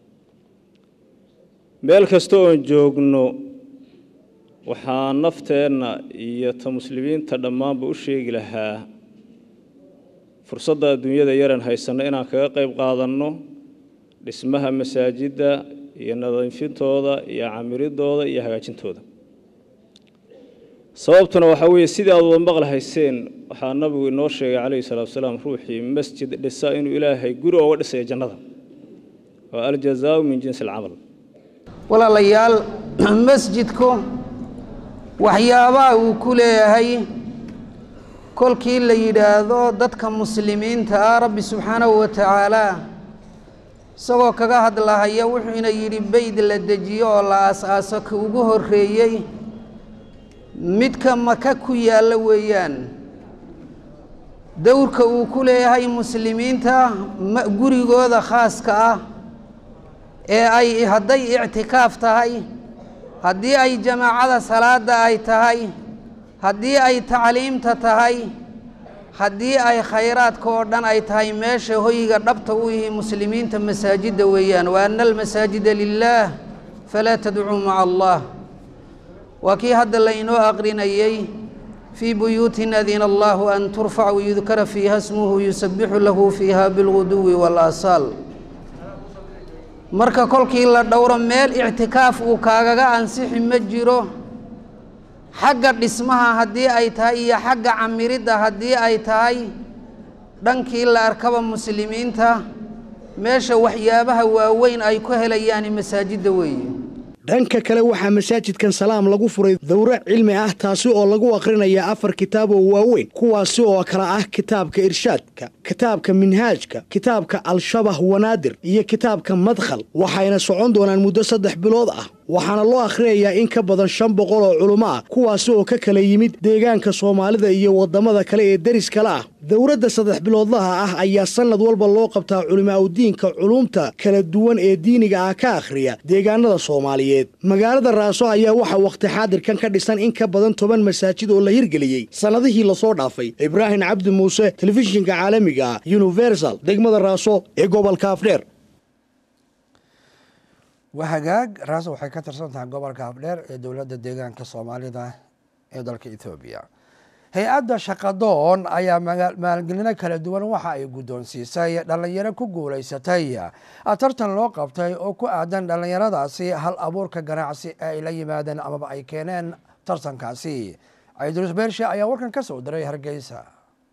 meel kasta oon joogno waxaa nafteenna iyo ta muslimiinta dhammaanba u sheegi lahaa fursadda adduunyada yaran haysanno inaan kaga qayb qaadanno dhismaha masaajidda iyo nadiifintooda iyo camiridooda iyo hagaajintooda sababtuna waxaa weeye sidii aad wada maqlahayseen waxaa nabigu inoo sheegay calayhi salaatu wasalaam ruuxii masjid dhisa inuu ilaahay guri ooga dhisayo jannada waa aljazaau min jinsi alcamal walaalayaal masjidku waxyaabaha uu ku leeyahay kolkii la yidhaahdo dadka muslimiinta ah rabbi subxaanahu wa tacaalaa isagoo kaga hadlahaya wuxuuna yidhi beyd la dejiyo oo la aas-aaso ka ugu horreeyey midka maka ku yaalla weeyaan dowrka uu ku leeyahay muslimiinta gurigooda khaaska ah ee ay hadday ictikaaf tahay haddii ay jamaacada salaadda ay tahay haddii ay tacliimta tahay haddii ay khayraadka oo dhan ay tahay meesha hoyga dhabta u yihi muslimiinta masaajidda weeyaan wa ana almasaajida lilaah falaa tadcuu maca allah waa kii hadda laynoo aqrinayey fii buyuutin adina allahu an turfac wayudkara fiiha smuhu yusabixu lahu fiiha bilguduwi waalasaal marka kolkii la dhowro meel ictikaaf uu kaagaga ansixi ma jiro xagga dhismaha haddii ay tahay iyo xagga camiridda haddii ay tahay dhankii la arkaba muslimiinta meesha waxyaabaha waaweyn ay ku helayaan masaajidda weeye dhanka kale waxaa masaajidkan salaam lagu furay dowro cilmi ah taasi oo lagu akrinaya afar kitaab oo waaweyn kuwaasi oo kale ah kitaabka irshaadka kitaabka minhaajka kitaabka al-shabah wanaadir iyo kitaabka madkhal waxayna socon doonaan muddo saddex bilood ah waxaana loo akhriyayaa in ka badan shan boqol oo culummo ah kuwaasi oo ka kala yimid deegaanka soomaalida iyo waddamada kale ee deris kale ah dowladda saddex biloodlaha ah ayaa sannad walba loo qabtaa culimaaudiinka culumta kala duwan ee diiniga ah ka akhriya deegaanada soomaaliyeed magaalada raaso ayaa waxaa wakhti xaadirkan ka dhisan in ka badan toban masaajid oo la hirgeliyey sannadihii lasoo dhaafay ibraahim cabdi muuse telefishinka caalamiga ah universal degmada raaso ee gobolka afdheer wahagaag raaso waxay ka tirsan tahay gobolka afdheer ee dowladda deegaanka soomaalida ee dalka ethoobiya hay-adda shaqadoon ayaa maalgelino kala duwan waxa ay guddoonsiisay dhallinyaro ku guulaysatay tartan loo qabtay oo ku aadan dhallinyaradaasi hal abuurka ganacsi ee ay la yimaadeen amaba ay keeneen tartankaasi ciidrus beershe ayaa warkan ka soo diray hargeysa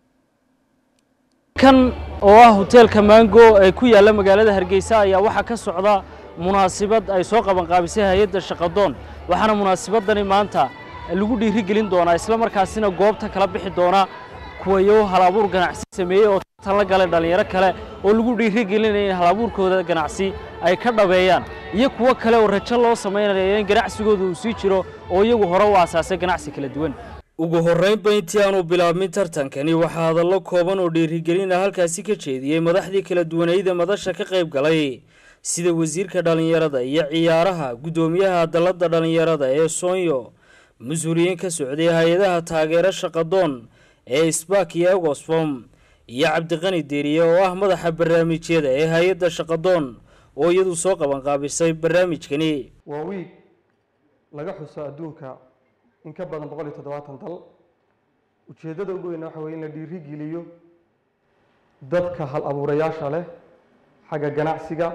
kan oo ah hoteelka maango ee ku yaalla magaalada hargeysa ayaa waxaa ka socda munaasibad ay soo qabanqaabisay hay-adda shaqadoon waxaana munaasibadani maanta lagu dhiirigelin doonaa isla markaasina goobta kala bixi doona kuwayo halabuur ganacsi sameeyey oo tartan la galay dhallinyaro kale oo lagu dhiirigelinaya in halabuurkooda ganacsi ay ka dhabeeyaan iyo kuwo kale oo rajo loo samaynayo in ganacsigooda uu sii jiro oo iyagu hore u aasaasay ganacsi kala duwan ugu horraynba intii aanu bilaabmin tartankani waxaa hadallo kooban oo dhiirigelina halkaasi ka jeediyey madaxdii kala duwanayda madasha ka qayb galay sida wasiirka dhallinyarada iyo ciyaaraha guddoomiyaha dalladda dhallinyarada ee soonyo mas-uuliyiin ka socday hay-adaha taageero shaqadoon ee sbak iyo egosfom iyo cabdiqani deeriye oo ah madaxa barnaamijyada ee hay-adda shaqadoon oo iyadu soo qabanqaabisay barnaamijkani waa wiig laga xuso adduunka in ka badan boqol iyo toddobaatan dal ujeeddada ugu weyna waxa weye in la dhiirigeliyo dadka hal abuurayaasha leh xagga ganacsiga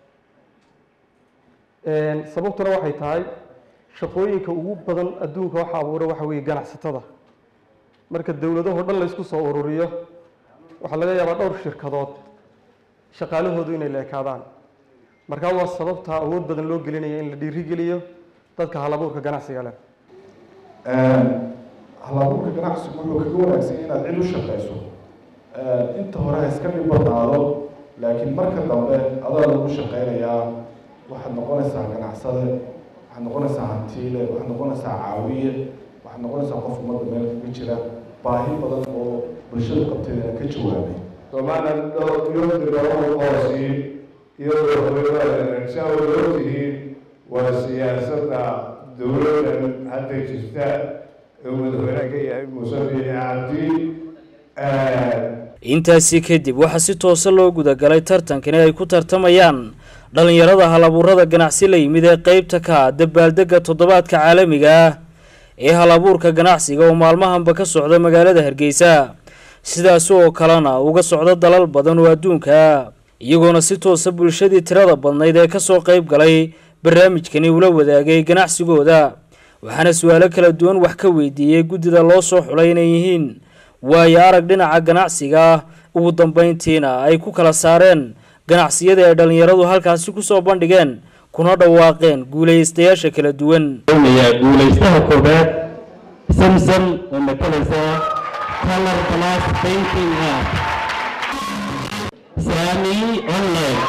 sababtuna waxay tahay shaqooyinka ugu badan adduunka waxa abuura waxa weeye ganacsatada marka dowladahoo dhan laysku soo ururiyo waxaa laga yaabaa dhowr shirkadood shaqaalahoodu inay la ekaadaan markaa waa sababta awood badan loo gelinaya in la dhiirigeliyo dadka halabuurka ganacsiga leh halabuurka ganacsigu wuxuu kaga wanaagsan inaad cid u shaqayso inta hore ha iska dhib badnaado laakiin marka dambe adaa lagu shaqaynayaa waxaad noqonaysaa ganacsade waxaad noqonaysaa hantiile waxaad noqonaysaa caawiye waxaad noqonaysaa qof ummadda meel kaga jira baahi badan oo bulshadu qabteedana ka jawaabay Somaliland iyadoo qoosii iyadoo horeysaan wada tihiin waa siyaasadda dowladdan hadda jirta ee madaxweynaha ka yahay muuse biixi cabdi intaasi kadib waxaa si toosa loo gudagalay tartankani ay ku tartamayaan dhallinyarada halabuurada ganacsi la yimid ee qeybta ka ah dabaaldegga toddobaadka caalamiga ah ee halabuurka ganacsiga oo maalmahanba ka socda magaalada hargeysa sidaasi oo kalena uga socda dalal badan oo adduunka ah iyagoona si toosa bulshadii tirada badnayd ee kasoo qeyb galay barnaamijkani ula wadaagay ganacsigooda waxaana su-aalo kala duwan wax ka weydiiyey guddida loo soo xulay inay yihiin waayo arag dhinaca ganacsiga ah ugu dambeyntiina ay ku kala saareen ganacsiyada ay dhallinyaradu halkaasi kusoo bandhigeen kuna dhawaaqeen guulaystayaasha kala duwan guulaystaha koobaad samsam oo matalaysa color class painting ah sami online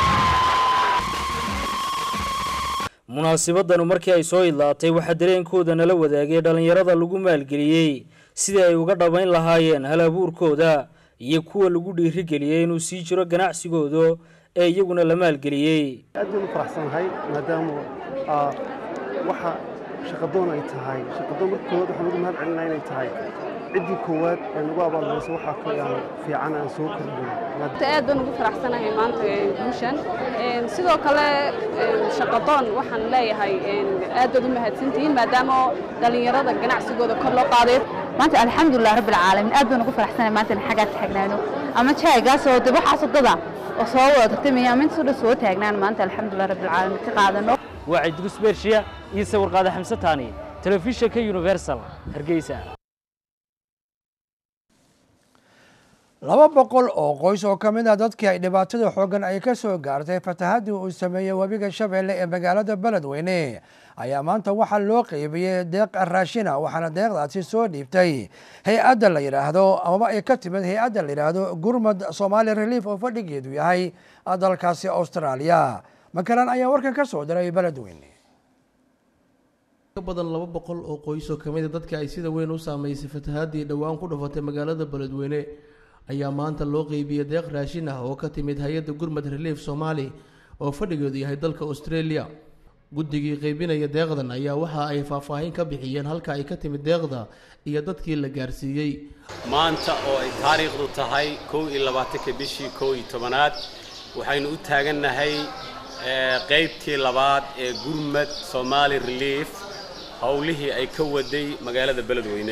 munaasibadanu markii ay soo idlaatay waxaa dareenkooda nala wadaagay dhallinyarada lagu maalgeliyey sidii ay uga dhabayn lahaayeen hal abuurkooda iyo kuwa lagu dhiirigeliyey inuu sii jiro ganacsigooda ee iyaguna la maalgeliyey aad baan u faraxsanahay maadaama ah, waxa shaqadoon ay tahay shaqadoon marka koowaad waxaan ugu mahad celinaa inay tahay ciddii koowaad ee nagu abaalmarisa waxaa ka aan fiican aan soo kordhin aad baan ugu faraxsanahay maanta ee guushan Een, sidoo kale een, shaqadoon waxaan leeyahay een, aad baad u mahadsantihiin maadaama dhallinyarada ganacsigooda kor loo qaaday maanta alxamdulilah rabbi alcaalamiin aad baan ugu faraxsanahay maanta in xaggaa taagnaano ama jaaygaasoo de waxaas wadada oo soo wada tartamaya ama intaasoo dhan soo taagnaan maanta alxamdulilah rabbi alcaalamiin ka qaadano waa cidrus beershiya iyo sawir qaade xamse taani telefishinka universal hargeysa laba boqol oo qoys oo ka mid ah dadkii ay dhibaatada xooggan ay ka soo gaartay fatahaddii uu sameeyey webiga shabeelle ee magaalada beledweyne ayaa maanta waxaa loo qeybiyey deeq raashina waxaana deeqdaasi soo dhiibtay hay-adda la yidhaahdo amaba ay ka timid hay-adda la yidhaahdo gurmad somali relief oo fadhigeedu yahay dalkaasi austraaliya makalan ayaa warkan ka soo diray beledweyne badan laba boqol oo qoys oo kamid a dadka ay sida weyn u saameysay fatahaadii dhowaan ku dhufatay magaalada beledweyne ayaa maanta loo qeybiyey deeq raashin ah oo ka timid hay-adda gurmad relief soomaali oo fadhigeedu yahay dalka australia guddigii qeybinaya deeqdan ayaa waxa ay faahfaahin ka bixiyeen halka ay ka timid deeqda iyo dadkii la gaarsiiyey maanta oo ay taariikhdu tahay kow iyo labaatanka bishii kow iyo tobanaad waxaynu u taagannahay qeybtii labaad ee gurmad somali relief howlihii ay ka waday magaalada beledweyne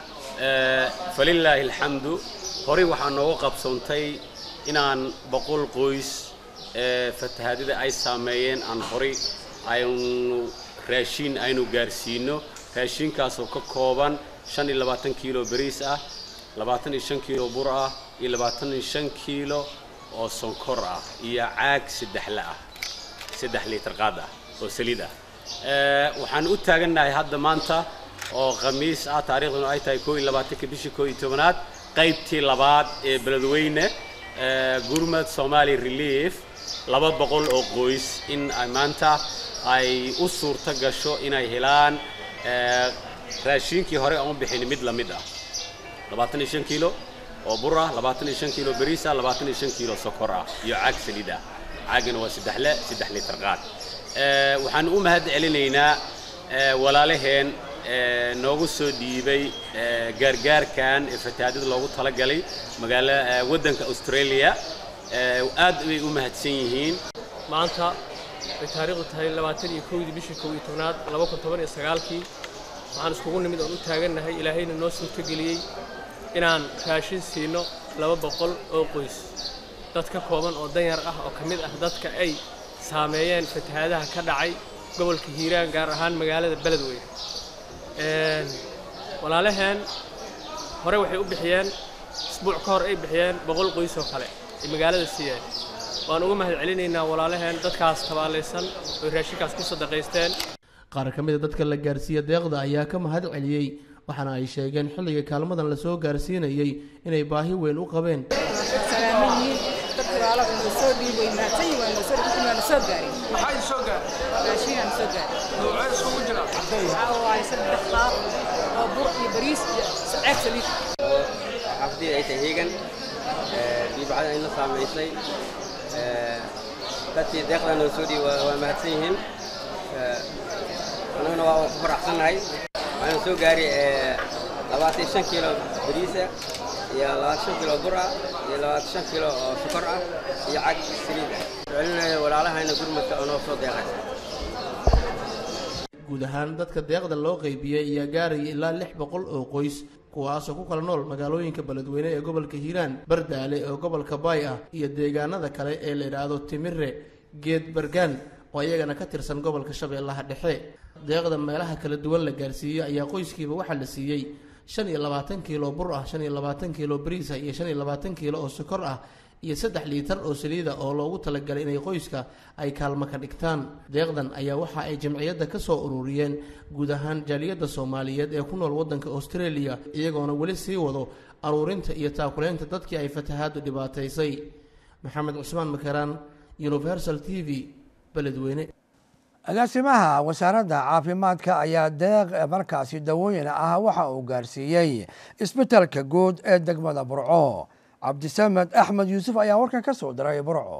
falilaahi alxamdu horey waxaa nooga qabsoontay inaan boqol qoys ee fatahaadida ay saameeyeen aan horey aynu raashiin aynu gaarsiino raashiinkaasoo ka kooban shan iyo labaatan kiilo bariis ah labaatan iyo shan kiilo bur ah iyo labaatan iyo shan kiilo oo sonkor ah iyo caag saddexle ah saddex liitar qaad ah oo saliid ah waxaan u taagannahay hadda maanta oo khamiis ah taariikhduna ay tahay koo iyo labaatanka bishii koo iyo tobanaad qaybtii labaad ee beledweyne gurmad somali relief laba boqol oo qoys in ay maanta ay u suurto gasho inay helaan raashiinkii hore aan u bixin mid la mid ah labaatan iyo shan kiilo oo bur ah labaatan iyo shan kiilo bariis ah labaatan iyo shan kiilo sokor ah iyo caag saliid ah caagana waa saddexle saddex liitar qaad waxaan u mahad celinaynaa walaalaheen noogu soo dhiibay gaargaarkan ee fatahaadada loogu talagalay magaala waddanka australia aad bay u mahadsan yihiin maanta ay taariikhdu tahay labaatan iyo kowdii bishii kow iyo tobnaad laba kun toban iyo sagaalkii waxaan iskugu nimid oon u taagannahay ilaahayna noo suurtogeliyey inaan raashin siino laba boqol oo qoys dad ka kooban oo danyar ah oo ka mid ah dadka ay saameeyeen fatahaadaha ka dhacay gobolka hiiraan gaar ahaan magaalada beledweyne walaalaheen hore waxay u bixiyeen isbuuc ka hor ay bixiyeen boqol qoys oo kale ay magaalada siiyeen waan uga mahad celinaynaa walaalaheen dadkaas tabaalaysan oy raashinkaas ku sadaqaysteen qaar ka mid a dadka la gaarsiiya deeqda ayaa ka mahad celiyey waxaana ay sheegeen xilliga kaalmadan lasoo gaarsiinayey inay baahi weyn u qabeen xafdii ay tahay heegan diibacada ayna saamaysay dadkii deeqda noo soo dhiiba waa mahadsan yihiin annaguna waa ku faraxsannahay waxaana soo gaari labaatan shan kiilo bariisa iyo labaatan shan kiilo bur ah iyo labaatan shan kiilo oo sokor ah iyo cag saliid ah celinayo walaalahayna gurmadka oo noo soo deeqay guud ahaan dadka deeqda loo qeybiyey ayaa gaaraya ilaa lix boqol oo qoys kuwaasoo ku kala nool magaalooyinka beledweyne ee gobolka hiiraan bardaale oo gobolka baay ah iyo deegaanada kale ee la yidhaahdo timire geed bargaan oo iyagana ka tirsan gobolka shabeellaha dhexe deeqda meelaha kala duwan la gaarsiiyey ayaa qoyskiiba waxaa la siiyey shan iyo labaatan kiilo bur ah shan iyo labaatan kiilo bariis ah iyo shan iyo labaatan kiilo oo sokor ah iyo saddex liitar oo saliida oo loogu talagalay inay qoyska ay kaalmo ka dhigtaan deeqdan ayaa waxa ay jamciyadda ka soo ururiyeen guud ahaan jaaliyadda soomaaliyeed ee ku nool waddanka australia iyagoona weli sii wado aruurinta iyo taakuleynta dadkii ay fatahaaddu dhibaataysay maxamed cusmaan makaraan universal t v beledweyne agaasimaha wasaaradda caafimaadka ayaa deeq markaasi dawooyin ah waxa uu gaarsiiyey isbitaalka guud ee degmada burco cabdisamed axmed yuusuf ayaa warkan ka soo diray burco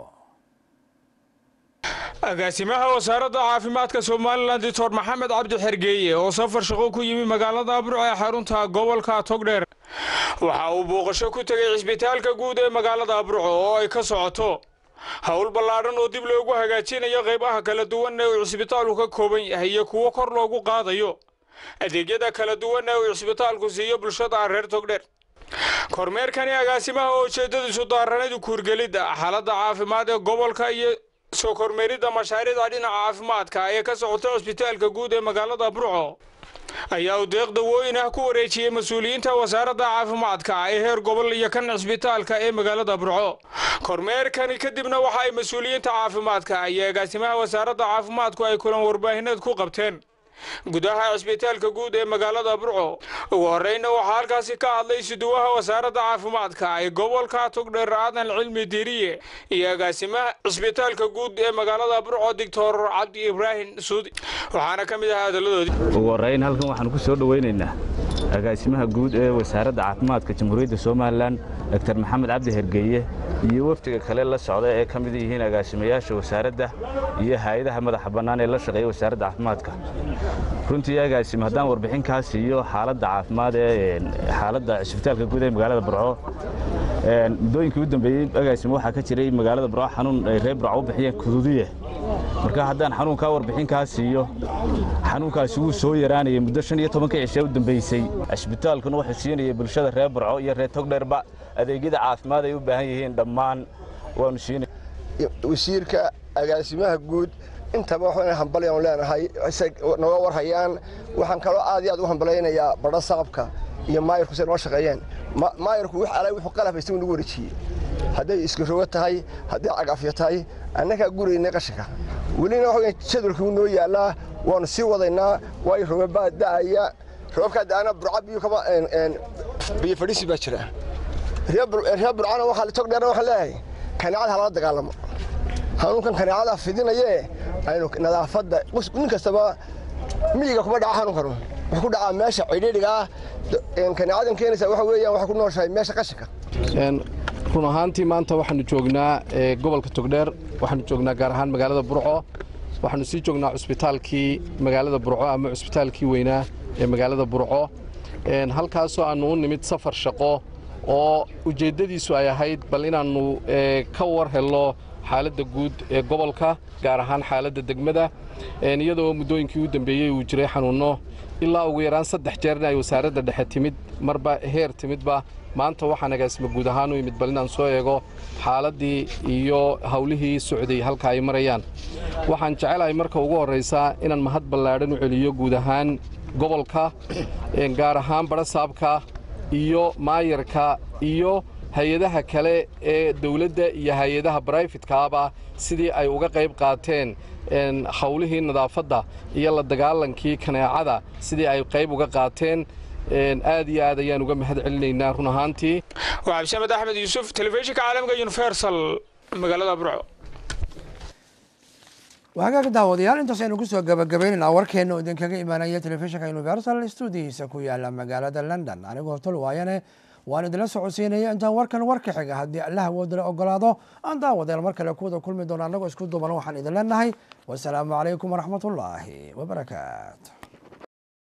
agaasimaha wasaaradda caafimaadka somalilan doctor maxamed cabdi xergeeye oo safar shaqo ku yimi magaalada burco ee xarunta gobolka togdheer waxa uu booqasho ku tegay cisbitaalka guud ee magaalada burco oo ay ka socoto howl ballaadhan oo dib loogu hagaajinayo qaybaha kala duwan ee uu cisbitaalku ka kooban yahay iyo kuwo kor loogu qaadayo adeegyada kala duwan ee uu cisbitaalku siiyo bulshada reer togdheer kormeerkani agaasimaha oo ujeeddadiisu daaranadu kuurgelidda xaaladda caafimaad ee gobolka iyo soo kormeeridda mashaariicda dhinaca caafimaadka ee ka socota cisbitaalka guud ee magaalada burco ayaa uu deeq dawooyin ah ku wareejiyey mas-uuliyiinta wasaaradda caafimaadka ee heer gobol iyo kan cisbitaalka ee magaalada burco kormeerkani kadibna waxa ay mas-uuliyiinta caafimaadka iyo agaasimaha wasaaradda caafimaadku ay kulan warbaahineed ku qabteen gudaha cisbitaalka guud ee magaalada burco ugu horreynna waxaa halkaasi ka hadlay suduwaha wasaaradda caafimaadka ee gobolka togdheer aadan cilmi diiriye iyo agaasimaha cisbitaalka guud ee magaalada burco doctor cabdi ibraahim suudi waxaana ka mid ahaa hadaladoodii ugu horreyn halkan waxaanu ku soo dhoweynaynaa agaasimaha guud ee wasaaradda caafimaadka jamhuuriyadda somalilan doctor maxamed cabdi hergeeye iyo wafdiga kale la socda ee ka mid yihiin agaasimayaasha wasaaradda iyo hay-adaha madaxa bannaan ee la shaqeeya wasaaradda caafimaadka runtii agaasim haddaan warbixin kaa siiyo xaaladda caafimaad ee xaaladda cisbitaalka guud ee magaalada burco muddooyinkii u dambeeyey agaasim waxaa ka jiray magaalada burco xanuun ay reer burco u bixiyeen kuduudiye marka haddaan xanuunkaa warbixin kaa siiyo xanuunkaasi wuu soo yaraanayay muddo shan iyo tobanka cishe u dambeysay cisbitaalkuna wuxuu siinayay bulshada reer burco iyo reer togdheerba adeegyada caafimaad ay u baahan yihiin dhammaan waanu siinay wasiirka agaasimaha guud intaba waxaan hambalyan leenahay naga warhayaan waxaan kaloo aad iyo aad u hambalaynayaa badho saqabka iyo maayarku say noo shaqeeyeen maayarku wix alay wuxuu qalab haysta nagu wareejiyey hadday iskirogo tahay hadday cagafyo tahay annagaa guraynay qashinka welina waxa jadwalkii u noo yaallaa waanu sii wadaynaa waayo roobabaa da'aya roobabkaa da'ana burca biyo kama biyo fadhiisi baa jira reer burcana waxaa tog dheerna waxaan leeyahay kaneecada halala dagaalamo hanuunkan kaneecada fidinayee aynu nadaafadda nin kastaba miyiga kuma dhaca hanuunkanu wuxuu ku dhacaa meesha cidhiidhiga ah kaneecadan keenaysa waxa weeyaan waxay ku nooshahay meesha qashinka run ahaantii maanta waxaanu joognaa gobolka togdheer waxaanu joognaa gaar ahaan magaalada burco waxaanu sii joognaa cusbitaalkii magaalada burco ama cusbitaalkii weynaa ee magaalada burco halkaasoo aannu u nimid safar shaqo oo ujeeddadiisu ay ahayd bal inaannu ka war helno xaaladda guud ee gobolka gaar ahaan xaaladda degmada iyadoo muddooyinkii u dambeeyey uu jiray xanuunno ilaa ugu yaraan saddex jeerna ay wasaaradda dhexe timid marba heer timidba maanta waxaan agaasima guud ahaan u imid bal inaan soo eego xaaladdii iyo hawlihii socday halka ay marayaan waxaan jecelahay marka ugu horraysaa inaan mahad ballaadhan u celiyo guud ahaan gobolka gaar ahaan badhasaabka iyo maayarka iyo hay-adaha kale ee dawladda iyo hay-adaha barayfitkaaba sidii ay uga qayb qaateen hawlihii nadaafadda iyo la dagaalankii kaneecada sidii ay qayb uga qaateen aad iyo aad ayaan uga mahad celinaynaa run ahaantii waa cabdisamed axmed yuusuf telefishinka caalamka universal magaalada burco wahagaag daawadayaal intaas aynu kusoo gabagabaynaynaa warkeenna oo idinkaga imaanaya telefishinka universal stuudiyiisa ku yaala magaalada london anigoo tol waayane waan idinla socodsiinaya intaan warkan warka xiga haddii allah awoodala ogolaado aan daawadayaal mar kale kuwada kulmi doona annagoo isku duuban waxaan idin leenahay wasalaamu calaykum waraxmatullaahi wabarakaatu